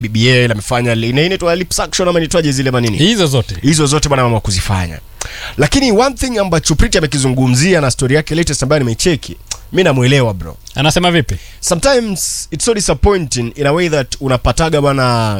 BBL amefanya li- ina- inaitwa liposuction ama inaitwaje zile manini hizo zote hizo zote bwana mama kuzifanya lakini one thing ambacho Priti amekizungumzia na story yake latest ambayo nimecheki mi namwelewa bro anasema vipi sometimes it's so disappointing in a way that unapataga bwana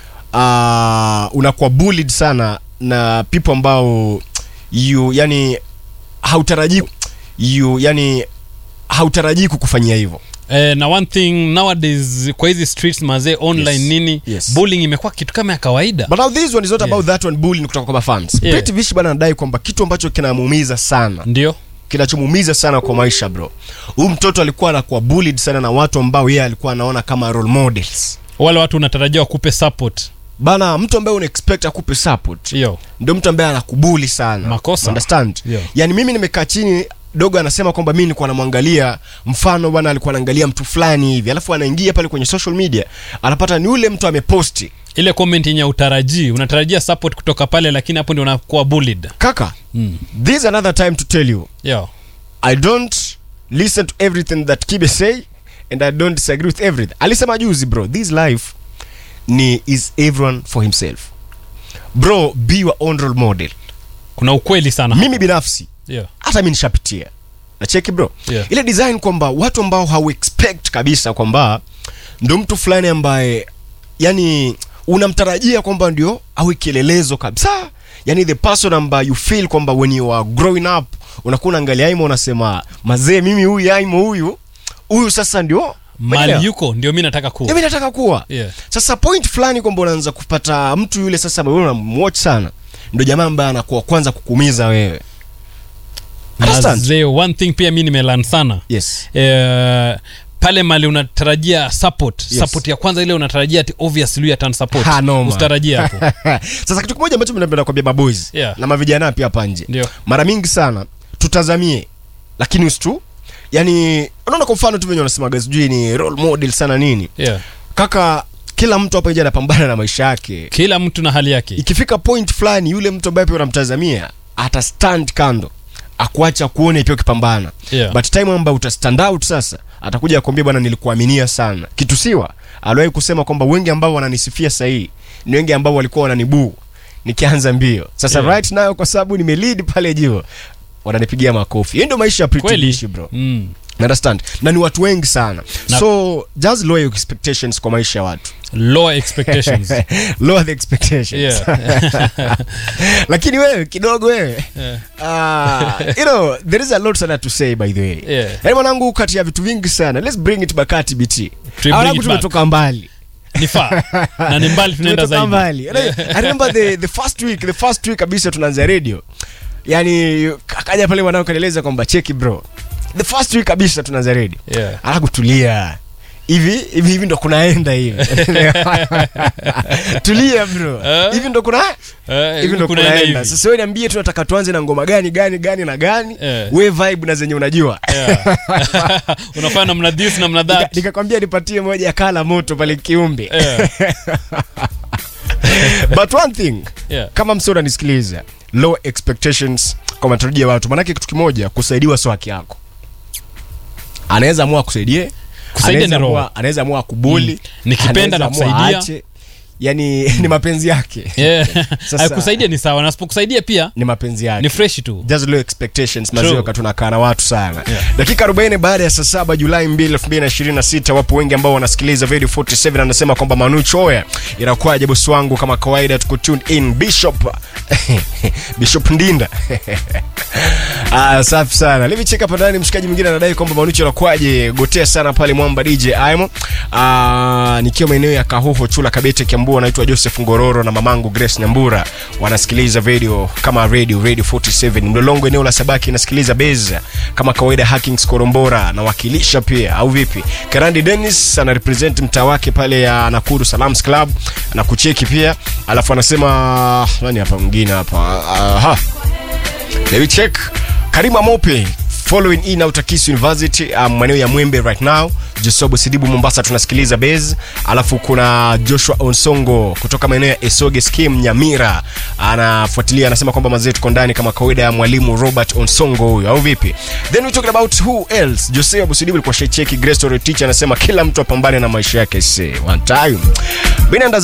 uh, unakuwa bullied sana na people ambao you yani hautarajii you yani hautarajii kukufanyia hivyo eh, na one thing nowadays kwa hizi streets mazee online Yes. nini Yes. bullying imekuwa kitu kama ya kawaida but now this one is not about that one bullying kutoka kwa mafans Yeah. Pretty Vish bwana anadai kwamba kitu ambacho kinamuumiza sana ndio kinachomuumiza sana kwa maisha bro huyu mtoto alikuwa anakuwa bullied sana na watu ambao yeye alikuwa anaona kama role models wale watu unatarajia wakupe support bana mtu ambaye una expect akupe support hiyo ndio mtu ambaye anakubuli sana Makosa. understand Yeah. yani mimi nimekaa chini dogo anasema kwamba mi nilikuwa namwangalia mfano bwana alikuwa anaangalia mtu fulani hivi alafu anaingia pale kwenye social media anapata ni yule mtu ameposti ile comment yenye utarajii unatarajia support kutoka pale lakini hapo ndio unakuwa bullied kaka mm. this is another time to tell you yo i don't listen to everything that kibe say and i don't disagree with everything alisema juzi bro this life ni is everyone for himself bro be your own role model kuna ukweli sana mimi binafsi yeah. hata mi nishapitia nacheki bro Yeah. ile design kwamba watu ambao hau expect kabisa kwamba ndo mtu fulani ambaye yani unamtarajia kwamba ndio awe kielelezo kabisa yani the person ambaye you feel kwamba when you are growing up unakuwa unaangalia aimo unasema mazee mimi huyu aimo huyu huyu sasa ndio Umeelewa? mali yuko ndio mi nataka kuwa Ndio mimi nataka kuwa yeah. sasa point fulani kwamba unaanza kupata mtu yule sasa ambaye wewe unamwatch sana ndo jamaa ambaye anakuwa kwanza kukumiza wewe Understand? mazee one thing pia mi nimelan sana yes eh, pale mali unatarajia support Yes. support ya kwanza ile unatarajia ati obviously huyu atan support Ha, noma. usitarajia hapo sasa kitu kimoja ambacho mimi napenda kuambia maboys Yeah. na mavijana pia hapa nje ndio mara mingi sana tutazamie lakini usitu yani unaona kwa mfano tu venye wanasemaga sijui ni role model sana nini yeah. kaka kila mtu hapa nje anapambana na maisha yake kila mtu na hali yake ikifika point fulani yule mtu ambaye pia unamtazamia ata stand kando akuacha kuone pia ukipambana Yeah. but time ambayo uta stand out sasa atakuja akwambia bwana nilikuaminia sana kitu siwa aliwahi kusema kwamba wengi ambao wananisifia sahii ni wengi ambao walikuwa wananibuu nikianza mbio sasa Yeah. right now kwa sababu nimelead pale juu wananipigia makofi hiyo ndio maisha ya Pretty kweli Bishi, bro mm. understand na ni watu wengi sana Na- so just lower your expectations kwa maisha ya watu lower expectations lower the expectations yeah. lakini wewe kidogo wewe yeah. uh, you know there is a lot sana to say by the way Yeah. yaani mwanangu kati ya vitu vingi sana let's bring it back at bt bring Wanangu it tumetoka mbali ni faa na ni mbali tunaenda tumetoka zaidi mbali Yaani, i remember the, the first week the first week kabisa tunaanza radio yani akaja pale mwanangu kanieleza kwamba cheki bro the first week kabisa tunaanza radio yeah. alafu tulia hivi hivi hivi ndo kunaenda hivi tulia bro Eh? hivi ndo kuna Eh, hivi ndo kunaenda kunaenda hivi. sasa wewe niambie tu nataka tuanze na ngoma gani gani gani na gani Eh. we vibe na zenye unajua Yeah. unafanya namna this namna Nika- that nikakwambia nipatie moja ya kala moto pale kiumbe Yeah. but one thing Yeah. kama msio unanisikiliza low expectations kwa matarajio ya watu manake kitu kimoja kusaidiwa sio haki yako anaweza amua akusaidie Kusaidia anaweza ni roho. amua- anaweza amua kubuli Mm. Nikipenda anaweza amua nakusaidia. aache. yani ni mapenzi yake Yeah. Sasa- Akusaidia ni sawa nasipokusaidia pia ni mapenzi yake ni fresh tu just low expectations True. mazio tunakaa na watu sana Yeah. dakika 40 baada ya saa saba julai 2 2026 wapo wengi ambao wanasikiliza radio 47 anasema kwamba manu choya inakuwaje bosi wangu kama kawaida tuko tuned in bishop bishop ndinda ah, safi sana let me check hapa ndani mshikaji mwingine anadai kwamba manucho anakuwaje gotea sana pale mwamba dj aimo ah, nikiwa maeneo ya kahoho chula kabete kiambua anaitwa joseph ngororo na mamangu grace nyambura wanasikiliza radio kama radio radio 47 mlolongo eneo la sabaki inasikiliza beza kama kawaida hackings korombora nawakilisha pia au vipi karandi dennis ana represent mtaa wake pale ya nakuru salams club na kucheki pia alafu anasema nani hapa mwingine hapa aha Let me check. Karima Mope following in Autakis University um, maeneo ya Mwembe right now. Josobo Sidibu Mombasa tunasikiliza base, alafu kuna Joshua Onsongo kutoka maeneo ya Esoge Skim Nyamira anafuatilia, anasema kwamba mazee tuko ndani kama kawaida ya mwalimu Robert Onsongo huyo, au vipi? Then we talking about who else. Joseph Sidibu alikuwa shecheki Grace Story teacher anasema kila mtu apambane na maisha yake, say one time. Binanda